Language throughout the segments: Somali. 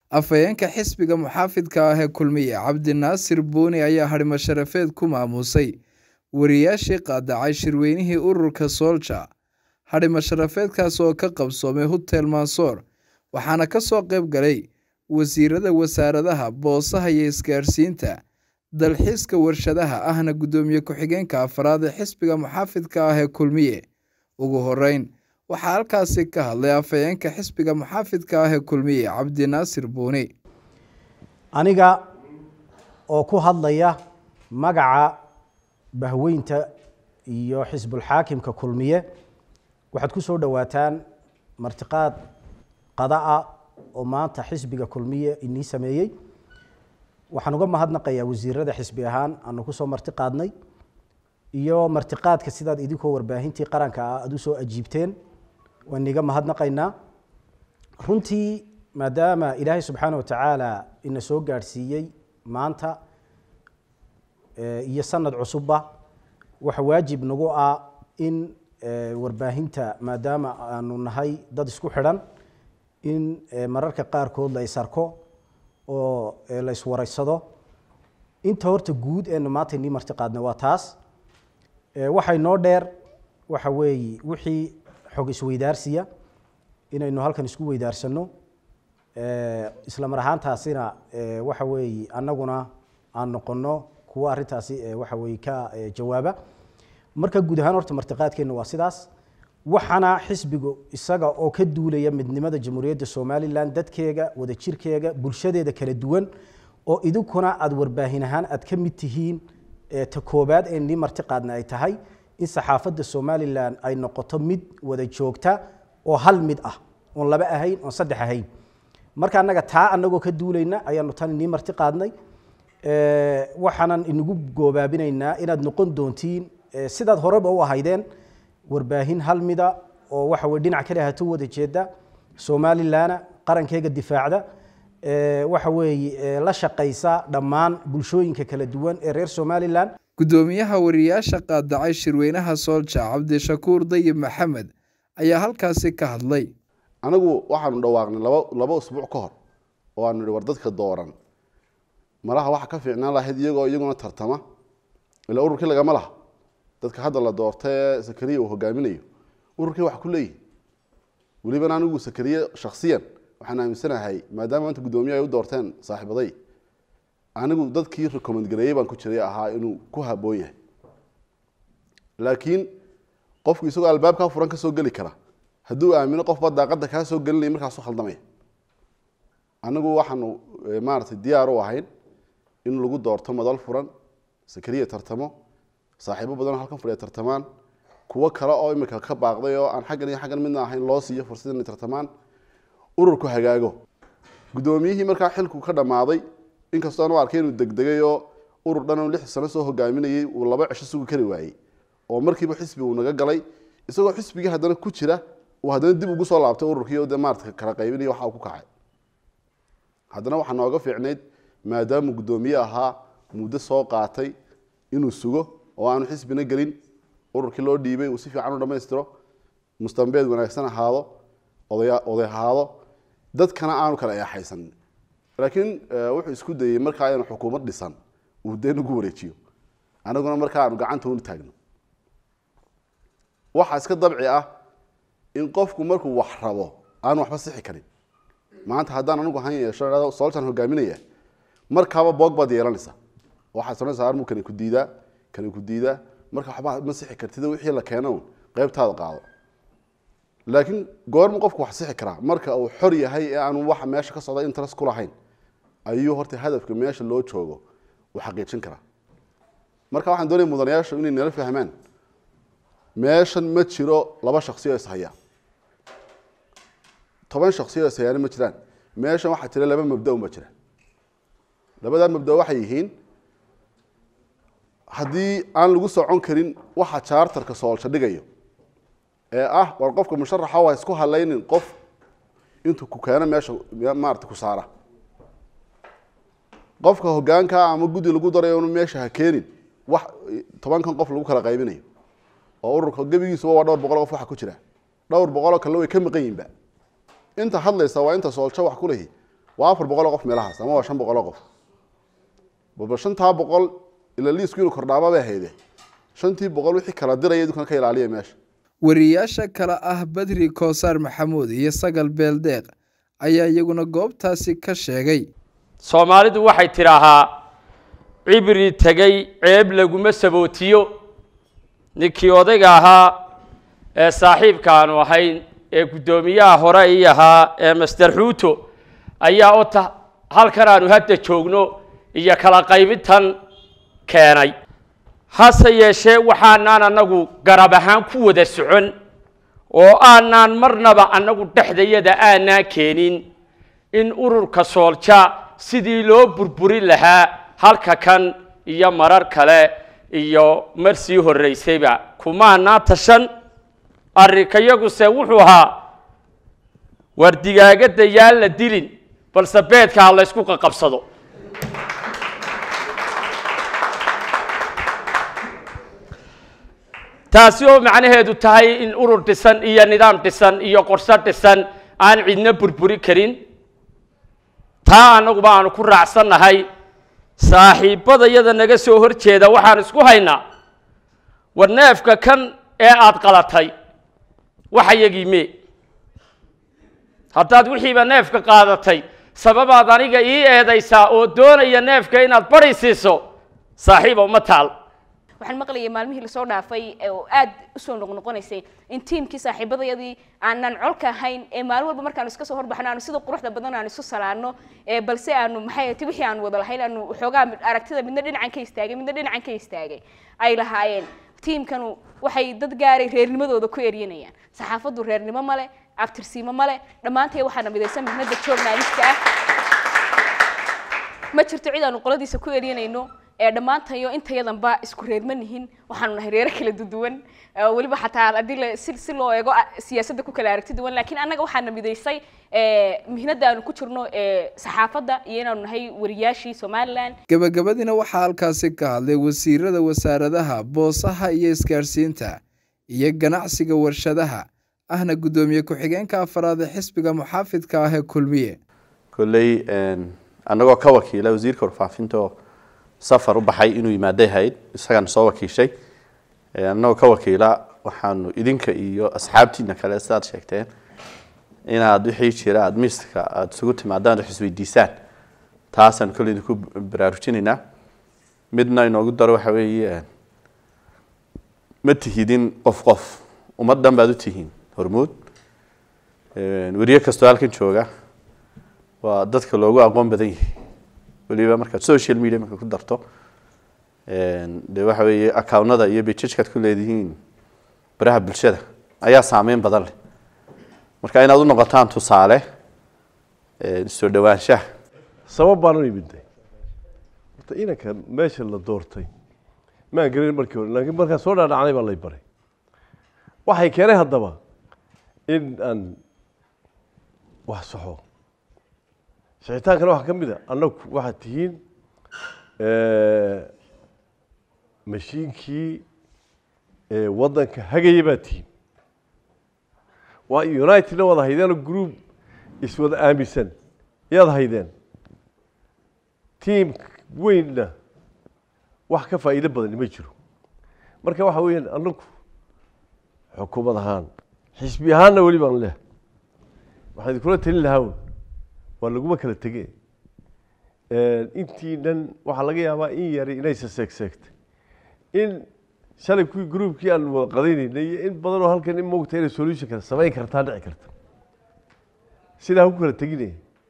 Afhayeenka xisbiga muxaafidka ah ee Kulmiye Cabdi Naasir Buuni ayaa hadhimo sharafeed ku maamusay wariyaashii qaadacay shirweynihii ururka Soldier. Hadhimo sharafeedkaas oo ka qabsoomay Hotel Mansour waxaana ka soo qayb galay wasiirada wasaaradaha boosaha iyo isgaarsiinta, dalxiiska warshadaha ahna gudoomiye ku-xigeenka afraad ee xisbiga muxaafidka ah ee Kulmiye. Ugu horeyn, waxaa halkaasi ka hadlay afhayeenka xisbiga muxaafidka ah ee Kulmiye Cabdi Naasir Buuni. aniga oo ku hadlaya magaca bahweynta iyo xisbulxaakimka kulmiye waxaad ku soo dhowaataan martiqaad qada'a oo maanta xisbiga kulmiye inii sameeyey waxaan uga mahadnaqayaa wasiirada xisbi ahaan aanu kusoo marti qaadnay iyo martiqaadka sidaad idinkoo warbaahintii qaranka ah aada usoo ajiibteen waan iniga mahadnaqaynaa runtii maadaama ilaahay subxaana watacaala ina soo gaadhsiiyey maanta iyo sanad cusubba waxa waajib nagu ah in warbaahinta maadaama aanu nahay dad isku xidhan in mararka qaarkood la isarko oo la iswaraysado inta horta guud eenu maanta inii marti qaadnay waa taas waxay noo dheer waxa weeye wixii xog isweydaarsiya inaynu halkan isku weydaarsano isla mar ahaantaasina waxa weeye annaguna aan noqono kuwa arrintaasi waxa weeye ka jawaaba marka guud ahaan horta martiqaadkeenna waa sidaas waxaana xisbigu isaga oo ka duulaya midnimada jamhuuriyadda somalilan dadkeega wadajirkeega bulshadeeda kala duwan oo idinkuna aada warbaahin ahaan aad ka mid tihiin ta koobaad ee nii marti qaadna ay tahay in saxaafadda somalilan ay noqoto mid wada joogta oo hal mid ah oon laba ahayn oon saddex ahayn marka annaga taa annagoo ka duulayna ayaanu tan inii marti qaadnay waxaanan inagu goobaabinaynaa inaad noqon doontiin sidaad horeba u ahaydeen warbaahin hal mida oo waxa weye dhinac kale hato wada jeeda somalilana qarankeega difaacda waxa weeye la shaqaysa dhammaan bulshooyinka kala duwan ee reer somalilan gudoomiyaha wariyaasha qaadacay shirweynaha Soldier Cabdishakuur Dayib Maxamed ayaa halkaasi ka hadlay anagu waxaanu dhawaaqnay laba laba usbuuc ka hor oo aanu nihi war dadka dooran malaha waxa ka fiicnaan lahayd iyagoo iyaguna tartama ilaa ururkii lagama laha dadka hadda la doorta ee sakariya uu hogaaminayo ururkii wax ku leeyihi welibana anigu sakariye shaksiyan waxaan aaminsanahay maadaama maanta guddoomiye ay u doorteen saaxiibaday anigu dadkii recommend gareeyey baan ku jiray ahaa inuu ku haboon yahay laakiin qofku isagoo albaabkaa furan ka soo geli kara hadduu aamino qofba daaqada kaa soo gelinaya markaasu khaldamaya anigu waxaanu maaragtay diyaar u ahayn in lagu doorto madal furan sakariya tartamo saaxiibo badanoo halkan fadhiya tartamaan kuwo kale oo imika ka baaqday oo aan xaggan iyo xaggan midna ahayn loo siiyo fursad inay tartamaan ururku hagaago guddoomiyihii markaa xilku ka dhammaaday inkastoo aan u arkay inuu degdegay oo urur dhan oo lix sano soo hogaaminayay uu laba cisho sugi kari waayey oo markiiba xisbi uu naga galay isagoo xisbigii haddana ku jira uu haddana dib ugu soo laabtay ururkii oo dee maarata kala qaybinaya waxa uu ku kacay haddana waxaa nooga fiicnayd maadaamuu guddoomiye ahaa muddo soo qaatay inuu sugo oo aanu xisbina gelin ururkii loo dhiibay uu si fiican u dhammaystiro mustambeed wanaagsan ahaado odaya oday ahaado dadkana aanu kala eexaysanin laakiin wuxuu isku dayey markaa aynu xukuumad dhisan uu dee nagu wareejiyo anaguna markaa aanu gacanta unu taagno waxaa iska dabci ah in qofku markuu wax rabo aanu waxba sixi karin maanta haddaan anigu han yeesho sooltan hogaaminaya markaaba boog baad yeelanaysa waxaad sanaysaa armu kani ku diidaa kani ku diidaa marka waxba ma sixi kartida wixii la keeno qaybtaada qaado laakiin goormu qofku wax sixi karaa marka uu xor yahay ee aanu waxa meesha ka socda interest ku lahayn ayuu horta hadafka meesha loo joogo uu xaqiijin karaa marka waxaan doonaya mudanayaashu inay nala fahmaan meeshan ma jiro laba shaksi oo ishaya toban shaksi oo ishayaana ma jiraan meeshan waxaa jira laba mabda ma jira labadaa mabda waxay yihiin haddii aan lagu socon karin waxa jaartarka soolsha dhigayo ee ah war qofka musharaxa waa isku halaynin qof intuu ku keeno meesha maarata ku saara qofka hogaanka ama guddi lagu darayo inu meesha ha keenin wax tobankan qof lagu kala qaybinayo oo ururka gebigiisuba waa dhowr boqol qof waxa ku jira dhowr boqoloo kalena way ka maqan yihinba inta hadlaysa waa inta soolsho wax ku lehi waa afar boqol oo qof meelahaas ama waa shan boqol oo qof balba shantaa boqol ila liisku inuu kordhaaba bay hayde shantii boqol wixii kala diraya idinkuna ka ilaaliya meesha wariyaasha kale ah badri koosaar maxamuud iyo sagal beeldeeq ayaa iyaguna goobtaasi ka sheegay soomaalidu waxay tidhaahaa cibri tegey ceeb laguma sabootiyo ninkii odayga ahaa ee saaxiibka aanu ahayn ee guddoomiyaha hore ii ahaa ee master xuuto ayaa ota halkan aanu hadda joogno iyo kala qaybintan keenay hase yeeshee waxaanaan annagu garab ahaan ku wada socon oo aanaan marnaba annagu dhexdayada aanaan keenin in ururka soolja sidii loo burburin lahaa halka kan iyo marar kale iyo mar sii horraysayba kumaanaa tashan arrinkayaguse wuxuu ahaa war digaagadda yaan la dilin balse beedka ha laysku qaqabsado taasi oo macnaheedu tahay in urur dhisan iyo nidaam dhisan iyo qorso dhisan aan cidna burburi karin taa annaguba aanu ku raacsannahay saaxiibbada yada naga soo hor jeeda waxaan isku haynaa war neefka kan ee aada qalatay waxayagii mee haddaad wixiiba neefka qaadatay sababaad aniga ii eedaysaa oo doonaya neefka inaad bari siiso saaxiiba uma taal waxaan maqlayay maalmihii lasoo dhaafay oo aad usoo noqnoqonaysay in tiimkii saaxiibadayadii aanan colka ahayn ee maalin walba markaanu iska soo horbaxno aanu sida quruxda badan aanu isu salaano balse aanu maxay ti wixii aanu wada lahayn aanu xoogaa aragtida midna dhinacan ka istaagay midna dhinacan ka istaagay ay lahaayeen tiimkanu waxay dad gaaray reernimadooda ku eryanayaan saxaafaddu reernimo male abtirsiimo male dhammaantay waxaana midaysan mihnada journalista ah ma jirto cid aanu qoladiisa ku eryanayno ee dhammaantayo intayadanba isku reerma nihin waxaanu nahay reero kala duduwan weliba xataa haddii la si si loo eego siyaasadda ku kala aragti duwan laakiin annaga waxaana midaysay mihnada aanu ku jirno saxaafadda iyo inaanu nahay wariyaashii somalilan gebagabadiina waxaa halkaasi ka hadlay wasiirada wasaaradaha boosaha iyo isgaadhsiinta iyo ganacsiga warshadaha ahna guddoomiye ku-xigeenka afaraad ee xisbiga muxaafidka ah ee kulmiye kolley annagoo ka wakiila wasiirka warfaafinta oo safar u baxay inuu yimaaday hayd isagaan soo wakiishay annagoo ka wakiila waxaanu idinka iyo asxaabtiina kale sidaad sheegteen inaad wixii jira aada miiska aada isugu timaadaan wax isweydiisaan taasaan kolley idinku baraarujinaynaa midna inoogu daro waxa weeye ma tihidin qof qof ummad dhan baad u tihiin hormuud weriye kastoo halkan jooga waa dadka loogu aqoon badan yahay weliba markaad social media marka ku darto de waxa weeye accownada iyo bejajkaad ku leedihiin baraha bulshada ayaa saameyn badan leh marka inaad u noqotaan tusaale soo dhawaanshaha sabab baan u imiday horta inanka meesha la doortay maan gelin markii hore laakiin markaa soo dhaadhacnay baa lay baray waxay keenay haddaba in aan wax saxo sixitaankana waxaa ka mid a annagu waxaad tihiin mashiinkii waddanka hagaya baad tihiin waa unitedna wada haydeenoo group iswada aaminsan yaad haydeen tiam weynna wax ka faa'iido badani ma jiro marka waxa weeyaan annagu xukuumad ahaan xisbi ahaanna weli baan leh waxaan idinkula talin lahaa un waa laguma kala tege intii dhan waxaa laga yaabaa in yari inaysa seegseegtay in shalay kuwii groupkii aan wada qadaynaynay iyo in badanoo halkan in moogta inay solution kale samayn kartaa dhici karta sidaa ku kala teginaya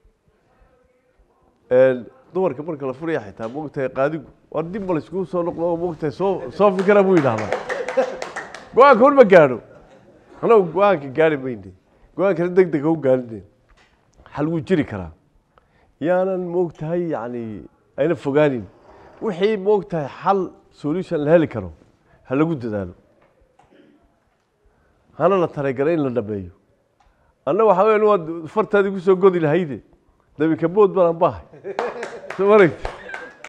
dumarka marka la furaya xitaa moogtahay qaadigu war dib ma layskugu soo noqdo oo moogtahay soo soo fikra buu yidhahdaa go-aanka un ma gaadho anagu go-aanka gaari mayne go-aankana deg dega u gaarine xal wuu jiri karaa yaanan moogtahay yani ayna fogaanin wixii moogtahay xal solution la heli karo ha lagu dadaalo hana la talagalay in la dhameeyo anna waxaa weya waad fartaadii kusoo godi lahayde dabinka bood baan anbahay soo maragti